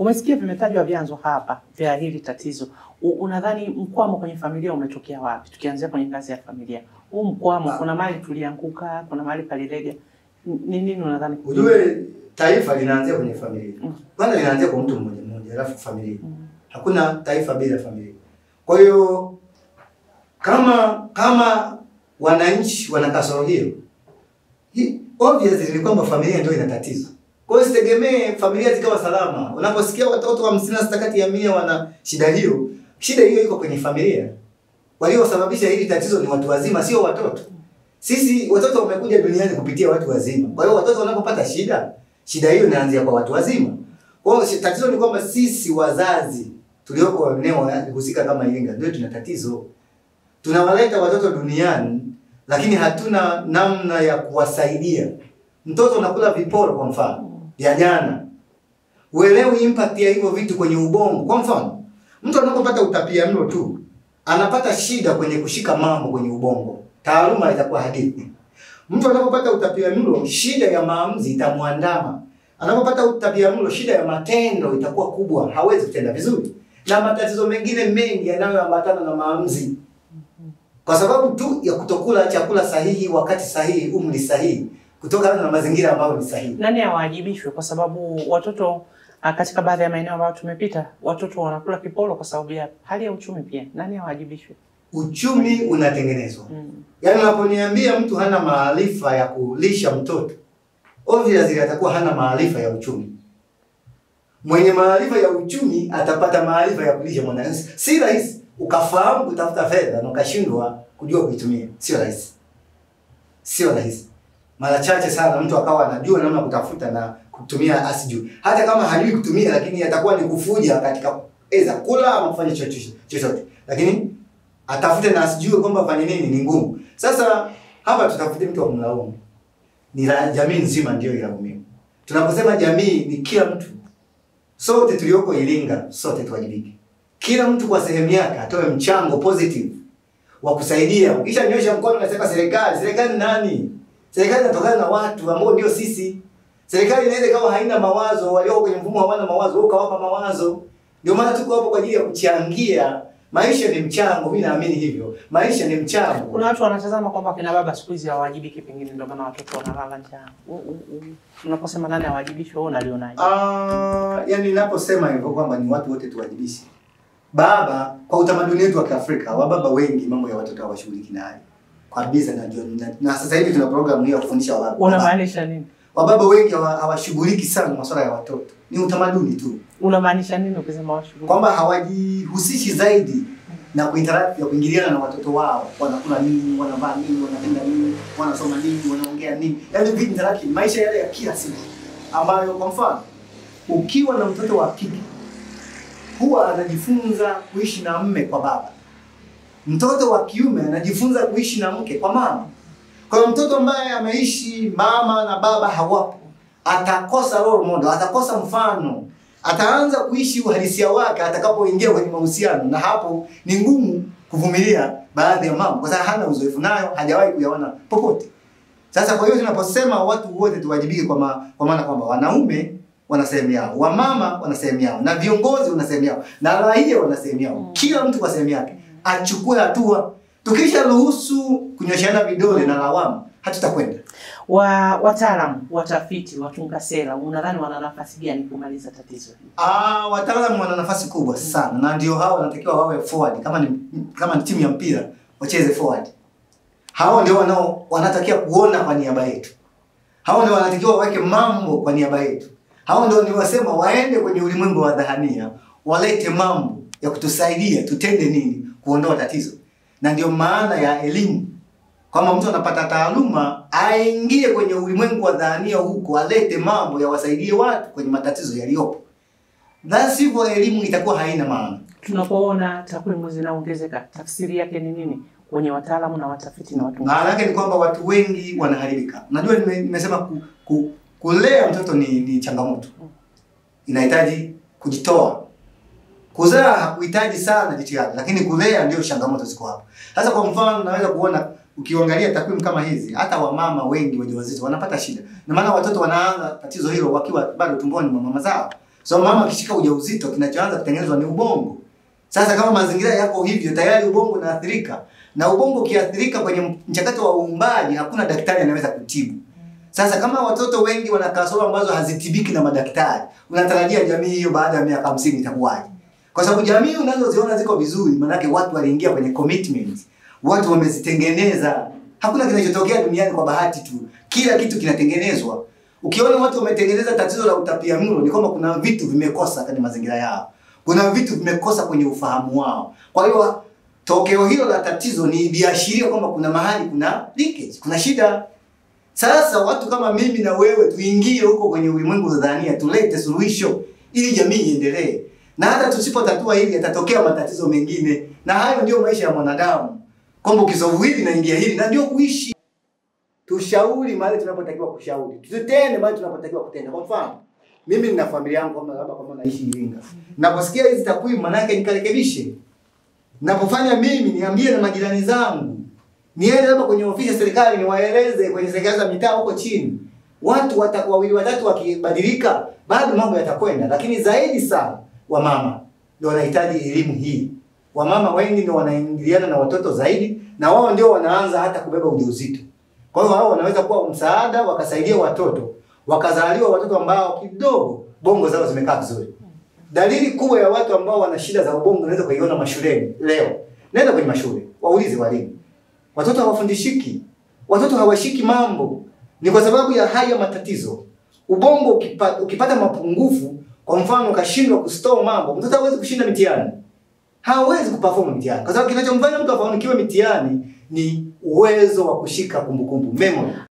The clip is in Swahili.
Umesikia vimetajwa vyanzo hapa vya hili tatizo. U, unadhani mkwamo kwenye familia umetokea wapi? Tukianzia kwenye ngazi ya familia, huu mkwamo, Ah. kuna mahali tulianguka, kuna mahali palilega. N- Ni nini unadhani? Ujue taifa linaanzia kwenye familia. Mm. Kwanza linaanzia kwa mtu mmoja mmoja, alafu familia. Mm. Hakuna taifa bila familia. Kwa hiyo kama kama wananchi wana kasoro hiyo, hi- obviously ni kwamba familia ndio ina tatizo. Kwa hiyo sitegemee familia zikawa salama. Unaposikia watoto hamsini na sita kati ya mia wana shida hiyo, shida hiyo iko kwenye familia. Waliosababisha hili tatizo ni watu wazima, sio watoto. Sisi watoto wamekuja duniani kupitia watu wazima. Kwa hiyo watoto wanapopata shida, shida hiyo inaanzia kwa watu wazima. Kwa hiyo shi- tatizo ni kwamba sisi wazazi tulioko eneo husika kama Iringa ndio tuna tatizo. Tunawaleta watoto duniani lakini hatuna namna ya kuwasaidia. Mtoto unakula viporo kwa mfano vya jana, uelewi impact ya hivyo vitu kwenye ubongo. Kwa mfano, mtu anapopata utapiamlo tu anapata shida kwenye kushika mambo kwenye ubongo, taaluma itakuwa hadithi. Mtu anapopata utapiamlo, shida ya maamuzi itamwandama. Anapopata utapiamlo, shida ya matendo itakuwa kubwa, hawezi kutenda vizuri, na matatizo mengine mengi yanayoambatana na maamuzi, kwa sababu tu ya kutokula chakula sahihi wakati sahihi, umri sahihi, kutokana na mazingira ambayo ni sahihi. Nani awajibishwe? Kwa sababu watoto ah, katika baadhi ya maeneo ambayo tumepita, watoto wanakula kiporo kwa sababu ya hali ya uchumi pia. Nani awajibishwe? Uchumi unatengenezwa. Mm. Yaani unaponiambia mtu hana maarifa ya kulisha mtoto, obviously atakuwa hana maarifa ya uchumi. Mwenye maarifa ya uchumi atapata maarifa ya kulisha mwanae. Si rahisi ukafahamu kutafuta fedha na ukashindwa kujua kuitumia. Sio rahisi, sio rahisi. Mara chache sana mtu akawa anajua namna ya kutafuta na kutumia asijui. Hata kama hajui kutumia, lakini atakuwa ni kufuja katika eza kula ama kufanya chochote chochote, lakini atafute na asijue kwamba fanye nini ni ngumu. Sasa hapa tutafute mtu wa kumlaumu, ni la jamii nzima ndio ilaumiwe. Tunaposema jamii ni kila mtu, sote tulioko Iringa, sote tuwajibike, kila mtu kwa sehemu yake atoe mchango positive wa kusaidia. Ukisha nyosha mkono unasema serikali, serikali nani? Serikali inatokana na watu ambao ndio sisi. Serikali inaweza ikawa haina mawazo, walioko kwenye mfumo hawana mawazo, wewe ukawapa mawazo. Ndio maana tuko hapo kwa ajili ya kuchangia. Maisha ni mchango, mimi naamini hivyo. Maisha ni mchango. Kuna watu wanatazama kwamba kina baba siku hizi hawajibiki, pengine ndio maana watoto wanalala njaa. U- u- u- Unaposema nani awajibishwe, wewe unalionaje? Ah, yani ninaposema hivyo kwamba ni watu wote tuwajibishe. Baba, kwa utamaduni wetu wa Kiafrika, wababa wengi mambo ya watoto hawashughuliki nayo kabisa. Na, na, na sasa hivi tuna programu hii ya kufundisha wababa. Unamaanisha nini? Wababa wengi hawa- hawashughuliki sana masuala ya watoto, ni utamaduni tu, Unamaanisha nini ukisema washughuli? kwamba hawajihusishi zaidi na kuinteract ya kuingiliana na watoto wao, wanakula nini, wanavaa nini, wanapenda nini, wanasoma nini, wanaongea nini, yaani vitu interaction, maisha yale ya kila siku ambayo, kwa mfano, ukiwa na mtoto wa kike huwa anajifunza kuishi na mme kwa baba, mtoto wa kiume anajifunza kuishi na mke kwa mama. Kwa hiyo mtoto ambaye ameishi mama na baba hawapo, atakosa role model, atakosa mfano, ataanza kuishi uhalisia wake atakapoingia kwenye mahusiano, na hapo ni ngumu kuvumilia baadhi ya mambo, kwa sababu hana uzoefu nayo, hajawahi kuyaona popote. Sasa kwa hiyo tunaposema watu wote tuwajibike, kwa, ma, kwa maana kwamba wanaume wana sehemu yao, wamama wana sehemu yao, na viongozi wana sehemu yao, na raia wana sehemu yao, kila mtu kwa sehemu yake achukue hatua. Tukisha ruhusu kunyoshana vidole na lawama, hatutakwenda. wa wataalamu, watafiti, watunga sera, unadhani wana nafasi gani kumaliza tatizo hili? Ah, wataalamu wana nafasi kubwa sana na ndio hao wanatakiwa wawe forward. Kama ni kama ni timu ya mpira wacheze forward. Hao ndio wanao wanatakiwa kuona kwa niaba yetu. Hao ndio wanatakiwa waweke mambo kwa niaba yetu. Hao ndio ni wasema waende kwenye ulimwengu wa dhahania, walete mambo ya kutusaidia tutende nini kuondoa tatizo. Na ndio maana ya elimu kwamba mtu anapata taaluma aingie kwenye ulimwengu wa dhahania huko, alete mambo yawasaidie watu kwenye matatizo yaliyopo. La sivyo elimu itakuwa haina maana. Tunapoona takwimu zinaongezeka, tafsiri yake ni nini kwenye wataalamu na watafiti na watunga Maana yake ni kwamba watu wengi wanaharibika. Unajua nime, nimesema ku, ku, kulea mtoto ni, ni changamoto, inahitaji kujitoa. Kuzaa hakuhitaji sana jitihada, lakini kulea ndio changamoto ziko hapo. Sasa kwa mfano, naweza kuona ukiangalia takwimu kama hizi, hata wamama wengi wajawazito wanapata shida, na maana watoto wanaanza tatizo hilo wakiwa bado tumboni mwa mama zao. So mama akishika ujauzito kinachoanza kutengenezwa ni ubongo. Sasa kama mazingira yako hivyo tayari ubongo unaathirika. Na ubongo ukiathirika kwenye mchakato wa uumbaji hakuna daktari anaweza kutibu. Sasa kama watoto wengi wana kasoro ambazo hazitibiki na madaktari, unatarajia jamii hiyo baada ya miaka 50 itakuwaje? Kwa sababu jamii unazoziona ziko vizuri, maanake watu waliingia kwenye commitment, watu wamezitengeneza. Hakuna kinachotokea duniani kwa bahati tu, kila kitu kinatengenezwa. Ukiona watu wametengeneza tatizo la utapiamlo, ni kwamba kuna vitu vimekosa kwenye mazingira yao, kuna vitu vimekosa kwenye ufahamu wao. Kwa hiyo tokeo hilo la tatizo ni viashiria kwamba kuna mahali kuna leakage, kuna shida. Sasa watu kama mimi na wewe tuingie huko kwenye ulimwengu wa dhania, tulete suluhisho ili jamii iendelee. Na hata tusipotatua hili yatatokea matatizo mengine, na hayo ndio maisha ya mwanadamu, kwamba ukisolve hili naingia hili, na ndio kuishi. Tushauri mahali tunapotakiwa kushauri, tutende mahali tunapotakiwa kutenda. Kwa mfano, mimi nina familia yangu kama labda kama naishi Iringa, naposikia hizi takwimu, manake nikarekebishe. Napofanya mimi niambie na majirani zangu, niende labda kwenye ofisi ya serikali niwaeleze kwenye serikali za mitaa huko chini, watu wata, wawili watatu wakibadilika, bado mambo yatakwenda. Lakini zaidi sana wamama ndio wanahitaji elimu hii. Wamama wengi ndio wanaingiliana na watoto zaidi, na wao ndio wanaanza hata kubeba ujauzito. Kwa hiyo wao wanaweza kuwa msaada, wakasaidia watoto, wakazaliwa watoto ambao kidogo bongo zao zimekaa vizuri. Dalili kubwa ya watu ambao wana shida za ubongo unaweza kuiona mashuleni leo. Nenda kwenye mashule, waulize walimu. Watoto hawafundishiki, watoto hawashiki mambo, ni kwa sababu ya haya matatizo. Ubongo ukipata, ukipata mapungufu, kwa mfano ukashindwa kustore mambo, mtoto hawezi kushinda mitihani, hawezi kuperform mitihani, kwa sababu kinachomfanya mtu afanikiwe mitihani ni uwezo wa kushika kumbukumbu, memory.